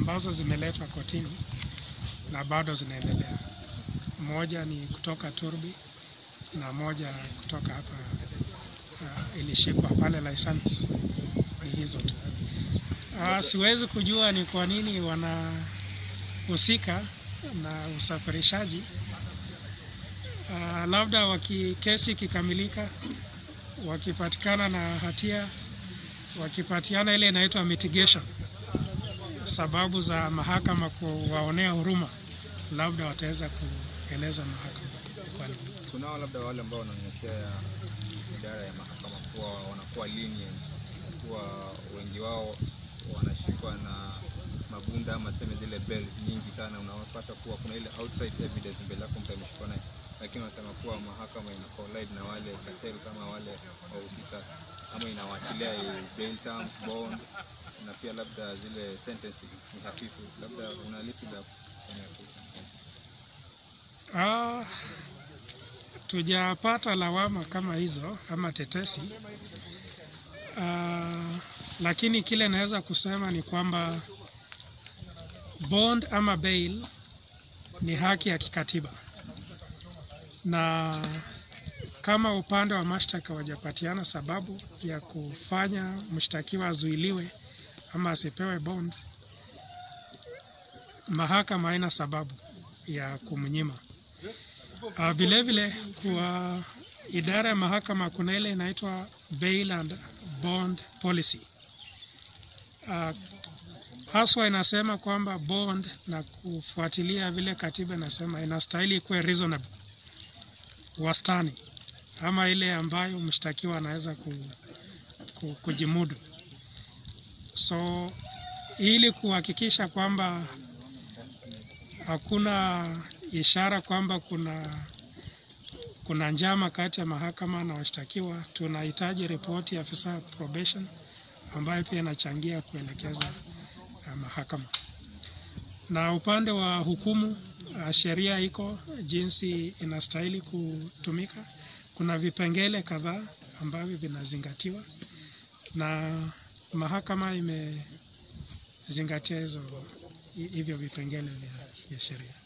ambazo zimeletwa kotini na bado zinaendelea. Moja ni kutoka Turbi na moja kutoka hapa uh, ilishikwa pale Laisamis. Ni hizo tu. Uh, siwezi kujua ni kwa nini wanahusika na usafirishaji. Uh, labda waki kesi ikikamilika, wakipatikana na hatia, wakipatiana ile inaitwa mitigation, sababu za mahakama kuwaonea huruma, labda wataweza kueleza mahakama kwa nini. Kunao labda wale ambao wanaonyeshea idara ya mahakama kuwa wanakuwa lenient, kuwa wengi wao wanashikwa na mabunda ama tuseme zile bells nyingi sana, unapata kuwa kuna ile outside evidence mbele yako mtu ameshikwa naye, lakini wanasema kuwa mahakama ina collide na wale cartels ama wale wahusika ama inawaachilia bail terms, bond na pia labda zile sentence ni hafifu, labda una lipi la kufanya kuhusu? Ah, tujapata lawama kama hizo ama tetesi. Ah, lakini kile naweza kusema ni kwamba bond ama bail ni haki ya kikatiba, na kama upande wa mashtaka wajapatiana sababu ya kufanya mshtakiwa azuiliwe ama asipewe bond, mahakama haina sababu ya kumnyima. Uh, vile vile kwa idara ya mahakama kuna ile inaitwa bail and bond policy. Uh, haswa inasema kwamba bond na kufuatilia vile katiba inasema inastahili ikuwe reasonable, wastani, ama ile ambayo mshtakiwa anaweza ku, ku, kujimudu. So ili kuhakikisha kwamba hakuna ishara kwamba kuna kuna njama kati ya mahakama na washtakiwa, tunahitaji ripoti ya afisa wa probation ambayo pia inachangia kuelekeza uh, mahakama. Na upande wa hukumu, uh, sheria iko jinsi inastahili kutumika. Kuna vipengele kadhaa ambavyo vinazingatiwa na mahakama imezingatia hizo hivyo vipengele vya, vya sheria.